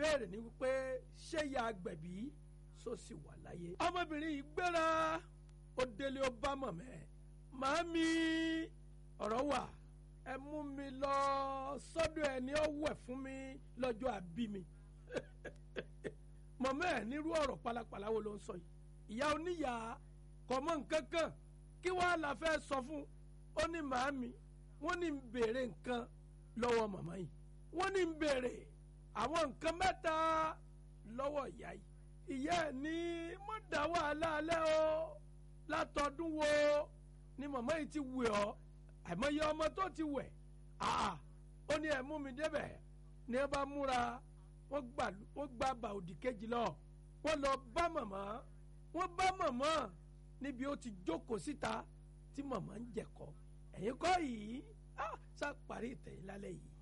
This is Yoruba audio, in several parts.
ìbéèrè ni wípé ṣé ya agbẹ̀bí sọ sì wà láyé. ọmọbìnrin yìí gbéra ó délé ó bá mọ̀mẹ́ màámi ọ̀rọ̀ wà ẹ mú mi lọ sọ́dọ̀ ẹ ní ó wẹ̀ fún mi lọ́jọ́ àbí mi mọ̀mọ́ ẹ̀ nírú ọ̀rọ̀ pálapàla wo ló ń sọ yìí ìyá oníyà kò mọ̀ nǹkan kan kí wàá la fẹ́ sọ fún ó ní màámi wọ́n ní ń béèrè nǹkan lọ́wọ́ màmá yìí wọ́n ní ń béèrè àwọn nǹkan mẹ́ta lọ́wọ́ ìyá yìí ìyá ẹ̀ ní mọ̀ dá wàhálà alẹ́ o látọdún wo ni màmá yìí ti wẹ̀ ọ́ àìmọye ọmọ tó ti wẹ̀ àà ó ní ẹ̀ mú mi débẹ̀ ní ẹ bá múra wọ́n gbà wọ́n gba bà òdì kejì lọ wọ́n lọ bá màmá wọ́n bá màmá níbi ó ti jókòó síta tí màmá ń jẹ̀kọ́ ẹ̀yin kọ́ yìí ah sá parí ìtẹ̀yìn lálẹ́ yìí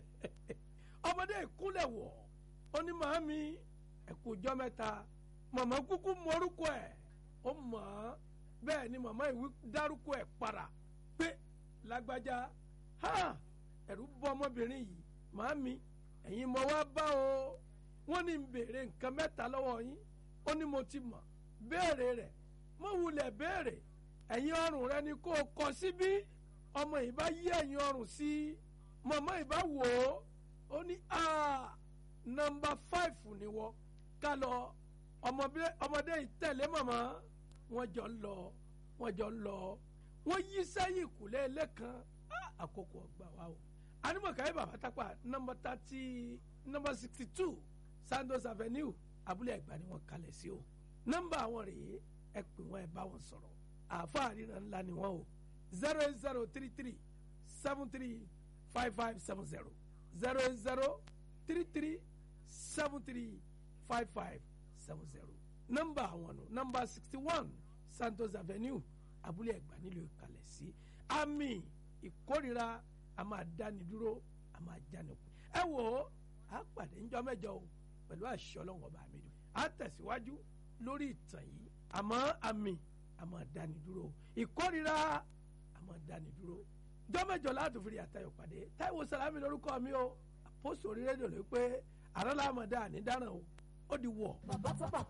ọmọdé ìkúnlẹ̀ wọ̀ ó ní màámi ẹ̀kú ọjọ́ mẹ́ta màmá kúkú mọ́rúkọ ẹ̀ ó mọ̀ ọ́ bẹ́ẹ̀ ni màmá ìwí dárúkọ ẹ̀ para pé lágbájá ha ẹ̀rù bọ́ ọmọbìnrin yìí màámi ẹ̀yin mo wá bá o wọ́n ní ń béèrè nǹkan mẹ́ta lọ́wọ́ yín ó ní mo ti mọ̀ béèrè rẹ̀ mo wulẹ̀ béèrè ẹ̀yin ọrùn rẹ ni kó o kọ síbí ọmọ yìí bá yí ẹ̀yin ọrùn sí màmá yìí bá wò ó ó ní nọ́mbà fáìfù ni wọ́n ká lọ ọmọdé yìí tẹ̀lé màmá wọ́n jọ ń lọ wọ́n jọ ń lọ wọ́n yí sẹ́yìn kùlé lẹ́kan àkókò ọgbà wa o animọ̀kàyé bàbá tápà nọ́mbà thirty nọ́mbà sixty two Sandos Avenue abúlé ẹ̀gbá ni wọ́n kalẹ̀ sí o nọ́mbà àwọn rèé ẹ pè wọ́n ẹ bá wọn sọ̀rọ̀ àáfàá ríran ńlá ni wọ́n o zero eight zero three three seven three five five seven zero zero eight zero three three seven three five five seven zero nọ́mbà àwọn nù nọ́mbà sixty one Santos Avenue abúlé ẹ̀gbá nílùú ìkàlẹ̀ sí àmì ìkórira a máa dáni dúró a máa jáni kù ẹ wò ó a pàdé ńjọ́ mẹ́jọ o pẹ̀lú àṣẹ Ọlọ́run ọba mi dùn a tẹ̀síwájú lórí ìtàn yìí àmọ́ àmì a máa dáni dúró ìkórira a máa dáni dúró ńjọ́ mẹ́jọ láti fi àtayọ̀ pàdé Táíwò Sàlámì lórúkọ mi o àpòsò orí rédíò ló pé àrọ́lá àmọ̀dá ànídáràn o ó di wọ̀. bàbá tó pàkà